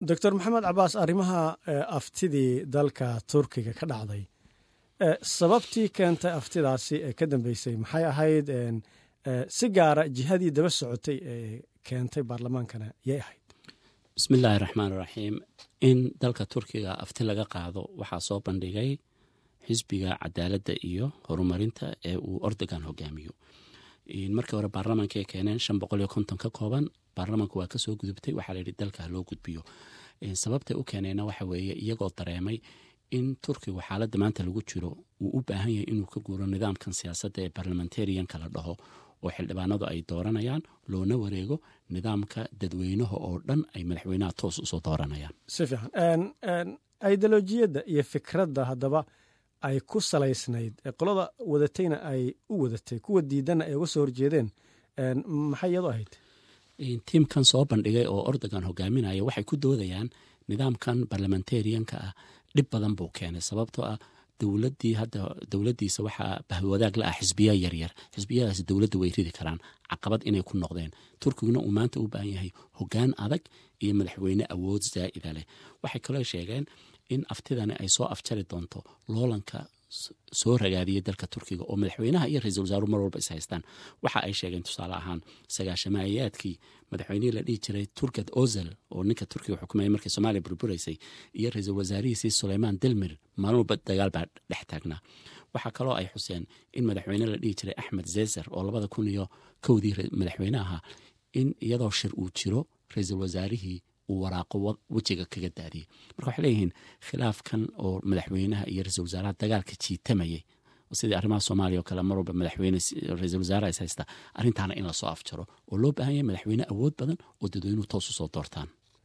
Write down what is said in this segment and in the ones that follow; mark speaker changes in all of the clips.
Speaker 1: doctor maxamed cabaas arrimaha aftidii dalka turkiga ka dhacday sababtii keentay aftidaasi ee ka dambeysay maxay ahayd si gaara jihadii daba socotay ee keentay baarlamaankana yay ahayd
Speaker 2: bismi illaahi raxmaan raxiim in dalka turkiga afti laga qaado waxaa soo bandhigay xisbiga cadaaladda iyo horumarinta ee uu ordogan hogaamiyo markii hore baarlamaanka ay keeneen shan boqol iyo konton ka kooban baarlamaanku waa kasoo gudubtay waxaa layidhi dalka loo gudbiyo sababtay u keeneena waxa weeye iyagoo dareemay in turkigu xaaladda maanta lagu jiro uu u baahan yahay inuu ka guuro nidaamkan siyaasadda ee barlamentarianka la dhaho oo xildhibaanadu ay dooranayaan loona wareego nidaamka dadweynaha oo dhan ay madaxweynaha toos usoo dooranayaan
Speaker 1: si fiican ideolojiyadda iyo fikradda haddaba ay ku salaysnayd qolada wadatayna ay u wadatay kuwa diidanna ay uga soo horjeedeen maxay iyadu ahayd
Speaker 2: tiimkan soo bandhigay oo ordogan hogaaminaya waxay ku doodayaan nidaamkan barlamentarianka ah dhib badan buu keenay sababtoo ah dowladii hadda dowladiisa waxaa bahwadaag la ah xisbiya yaryar xisbiyadaas dowladda way ridi karaan caqabad inay ku noqdeen turkiguna uu maanta u baahan yahay hogaan adag iyo madaxweyne awood zaa'ida leh waxay kaloo sheegeen in aftidani ay soo afjari doonto loolanka soo ragaadiyay dalka turkiga oo madaxweynaha iyo ra-iisul wasaaruhu mar walba is haystaan waxa ay sheegeen tusaale ahaan sagaashamayaadkii madaxweynihii la dhihi jiray turkad ozel oo ninka turkiga xukumayay markii soomaaliya burburaysay iyo ra-iisul wasaarihiisii suleymaan delmir maalin walba dagaal baa dhex taagnaa waxaa kaloo ay xuseen in madaxweyne la dhihi jiray axmed zezer oo labada kun iyo kowdii madaxweyne ahaa in iyadoo shir uu jiro ra-iisul wasaarihii uu waraaqo wejiga kaga daadiyey marka waxay leeyihiin khilaafkan oo madaxweynaha iyo ra-isul wasaaraha dagaalka jiitamayay sidii arrimaha soomaaliya oo kale mar walba madaxweyne ra-isul wasaaraha is haysta arrintaana in lasoo afjaro oo loo baahan yahay madaxweyne awood badan oo dadweynuhu toos usoo doortaan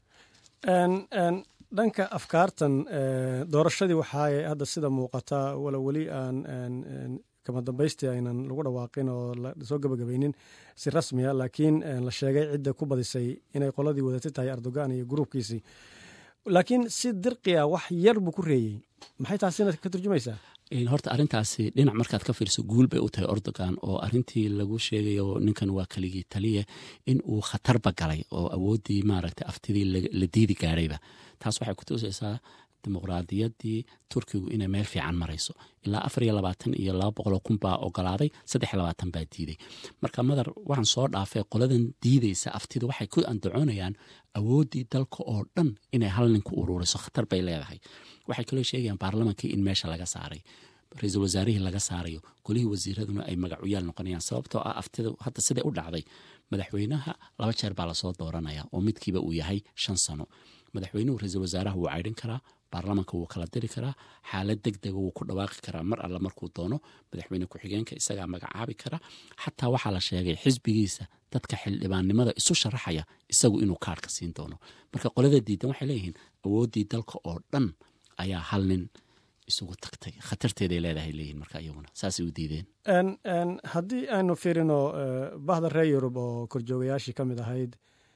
Speaker 1: dhanka afkaartan doorashadii waxaa hadda sida muuqata walo weli aan kama dambaystii aynan lagu dhawaaqin oo lasoo gabagabaynin si rasmiya laakiin la sheegay cidda ku badisay inay qoladii wadatay tahay erdogan iyo gruubkiisii laakiin si dirqi ah wax yar buu ku reeyey maxay taasina ka turjumaysaa
Speaker 2: horta arrintaasi dhinac markaad ka fiirso guul bay u tahay ordogan oo arrintii lagu sheegayo ninkan waa keligii taliye in uu khatarba galay oo awooddii maaragtay aftidii la diidi gaadhayba taas waxay kutusaysaa dimuqraadiyaddii turkigu inay meel fiican marayso ilaa afar iyo labaatan iyo laba boqoloo kun baa ogolaaday saddex iyo labaatan baa diiday marka madar waxaan soo dhaafay qoladan diidaysa aftida waxay ku andacoonayaan awooddii dalka oo dhan inay hal nin ku ururiso khatar bay leedahay waxay kaloo sheegayaan baarlamankii in meesha laga saaray ra-iisul wasaarihii laga saarayo golihii wasiiraduna ay magacuyaal noqonayaan sababtoo ah aftida hadda siday u dhacday madaxweynaha laba jeer baa lasoo dooranaya oo midkiiba uu yahay shan sano madaxweynuhu ra-iisul wasaaraha wuu caydhin karaa baarlamanka wuu kala diri karaa xaalad deg dega wuu ku dhawaaqi karaa mar alle markuu doono madaxweyne ku-xigeenka isagaa magacaabi kara xataa waxaa la sheegay xisbigiisa dadka xildhibaannimada isu sharaxaya isagu inuu kaarhka siin doono marka qolada diidan waxay leeyihiin awooddii dalka oo dhan ayaa hal nin isugu tagtay khatarteeday leedahay leeyihin marka iyaguna saasay u diideen
Speaker 1: haddii aynu fiirino bahda reer yurub oo korjoogayaashii ka mid ahayd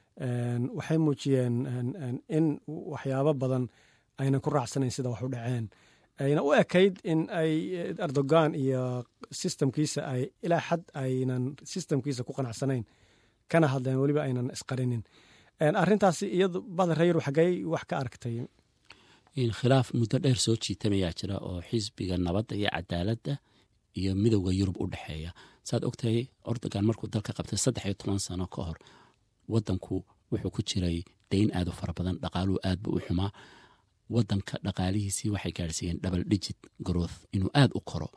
Speaker 1: waxay muujiyeen in waxyaabo badan aynan ku raacsanayn sida wax u dhaceen ayna u ekayd in ay erdogan iyo sistamkiisa ay ilaa xad aynan sistamkiisa ku qanacsanayn kana hadleen weliba aynan isqarinin arrintaasi iyadu bahda reer yurub xaggey wax ka aragtay
Speaker 2: khilaaf muddo dheer soo jiitamayaa jira oo xisbiga nabadda iyo cadaaladda iyo midowda yurub u dhexeeya saad ogtahay ordogan markuu dalka qabtay saddex iyo toban sano ka hor wadanku wuxuu ku jiray dayn aad u fara badan dhaqaaluhu aad buu u xumaa wadanka dhaqaalihiisii waxay gaadhsiiyeen double digit growth inuu aad u koro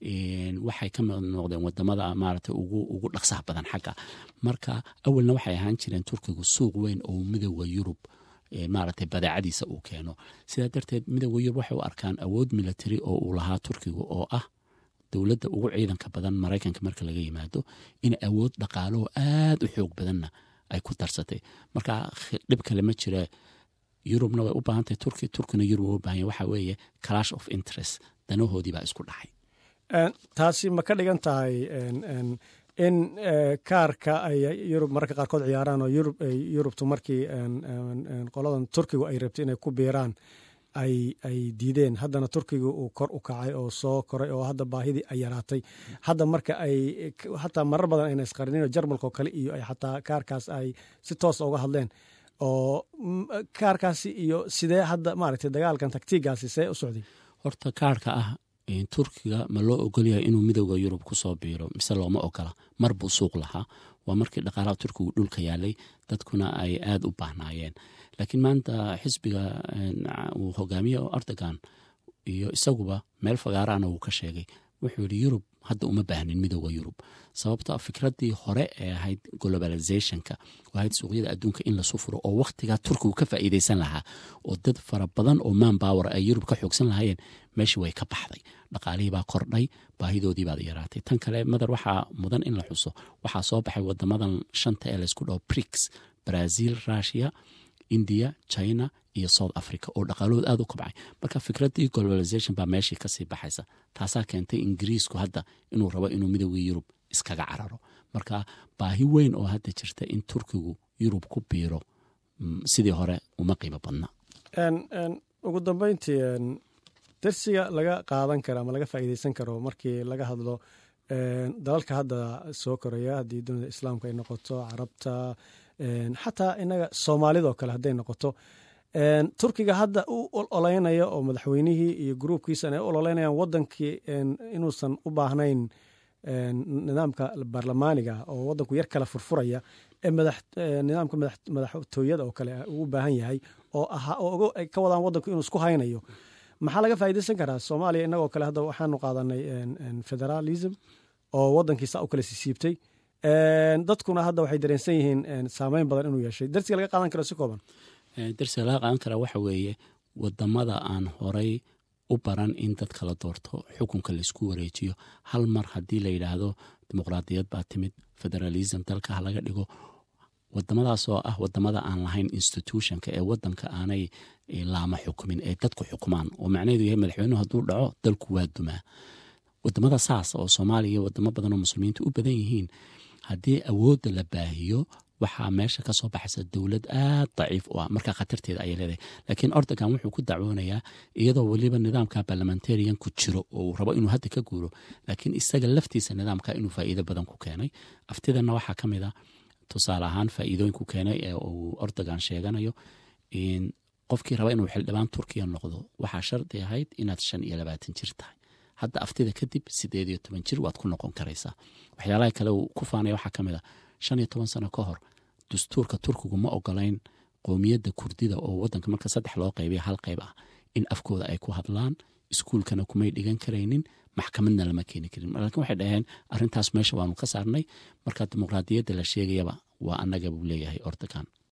Speaker 2: waxay ka mid noqdeen wadamada maarata ugu dhaqsaha badan xagga marka awalna waxay ahaan jireen turkigu suuq weyn oo midowda yurub maaragtay badeecadiisa uu keeno sidaa darteed midowda yurub waxay u arkaan awood military oo uu lahaa turkigu oo ah dowladda ugu ciidanka badan maraykanka marka laga yimaado in awood dhaqaalaho aad u xoog badanna ay ku darsatay marka dhib kale ma jira yurubna way u baahantahay turki turkina yurub way u bahan yahy waxaa weeye clash of interest danahoodii baa isku dhacay
Speaker 1: taasi ma ka dhigan tahay in kaarka ay yurub mararka qaarkood ciyaaraan oo yurubtu markii qoladan turkigu ay rabtay inay ku biiraan ay diideen haddana turkiga uu kor u kacay oo soo koray oo hadda baahidii ay yaraatay hadda marka ay hataa marar badan ayna isqarinin jarmalka oo kale iyo ay xataa kaarkaas ay si toosa uga hadleen oo kaarkaasi iyo sidee hadda maaragtay dagaalkan taktiigaasi see u socday
Speaker 2: horta kaarhka ah turkiga ma loo ogolyahay inuu midooda yurub kusoo biiro mise looma ogola mar buu suuq lahaa waa markii dhaqaalaha turkigu dhulka yaalay dadkuna ay aada u baahnaayeen laakiin maanta xisbiga uu hogaamiye erdogan iyo isaguba meel fagaaraana wuu ka sheegay wuxuu yidhi yurub hadda uma baahnin midooda yurub sababto a fikraddii hore ee ahayd globalizationka ahayd suuqyada adduunka in lasu furo oo wakhtigaa turkigu ka faa'iideysan lahaa oo dad fara badan oo man bower ay yurub ka xoogsan lahaayeen meeshii way ka baxday dhaqaalihii baa kordhay baahidoodii baad yaraatay tan kale madar waxaa mudan in la xuso waxaa soo baxay wadamadan shanta ee laysku dhaho brix brazil russia india china iyo south africa oo dhaqaalahood aada u kobcay marka fikraddii globalization baa meeshii kasii baxaysa taasaa keentay ingiriisku hadda inuu rabo inuu midowgii yurub iskaga cararo marka baahi weyn oo hadda jirta in turkigu yurub ku biiro sidii hore uma qiimo badna
Speaker 1: ugu dambeyntii darsiga laga qaadan karo ama laga faa'iideysan karo markii laga hadlo dalalka hadda soo koraya haddii dunida islaamka ay noqoto carabta xataa inaga soomaalidoo kale hadday noqoto turkiga hadda u ololeynaya oo madaxweynihii iyo gruubkiisan ay u ololeynayaan wadankii inuusan u baahnayn nidaamka baarlamaaniga oo wadanku yar kala furfuraya ee nidaamka madaxtooyada oo kale uu u baahan yahay oo ay ka wadaan wadanku inuu isku haynayo maxaa laga faa'iideysan karaa soomaaliya inagoo kale hadda waxaanu qaadanay federalism oo wadankiisa u kala sisiibtay dadkuna hadda waxay dareensan yihiin saameyn badan inuu yeeshay darsiga laga qaadan karo si kooban
Speaker 2: darsiga laga qaadan karaa waxa weeye wadamada aan horay u baran in dadka la doorto xukunka laisku wareejiyo hal mar haddii la yidhaahdo dimuqraadiyad baa timid federalism dalka ha laga dhigo wadamadaas oo ah wadamada aan lahayn institutionka ee wadanka aanay laama xukumin ee dadku xukumaan oo macnaheedu yahay madaxweynuhu hadduu dhaco dalku waa dumaa wadamada saas oo soomaaliya iyo wadamo badan oo muslimiinta u badan yihiin haddii awoodda la baahiyo waxaa meesha ka soo baxaysa dowlad aad daciif u ah markaa khatarteeda ayay leedahay laakiin ordogan wuxuu ku dacwoonayaa iyadoo weliba nidaamka barlamentarian ku jiro oo uu rabo inuu hadda ka guuro laakiin isaga laftiisa nidaamka inuu faa'iido badan ku keenay aftidana waxaa ka mid a tusaale ahaan faa'iidooyinku keenay ee uu ordogan sheeganayo qofkii raba inuu xildhibaan turkiya noqdo waxaa shardi ahayd inaad shan iyo labaatan jir tahay hadda aftida kadib sideed iyo toban jir waad ku noqon karaysaa waxyaalaha kale uu ku faanaya waxaa ka mid a shan iyo toban sano ka hor dastuurka turkigu ma ogolayn qoomiyadda kurdida oo wadanka marka saddex loo qaybiya hal qayb ah in afkooda ay ku hadlaan iskuulkana kumay dhigan karaynin maxkamadna lama keeni karin laakiin waxay dhaheen arrintaas meesha waanu ka saarnay marka dimuqraadiyadda la sheegayaba waa annaga buu leeyahay ordogan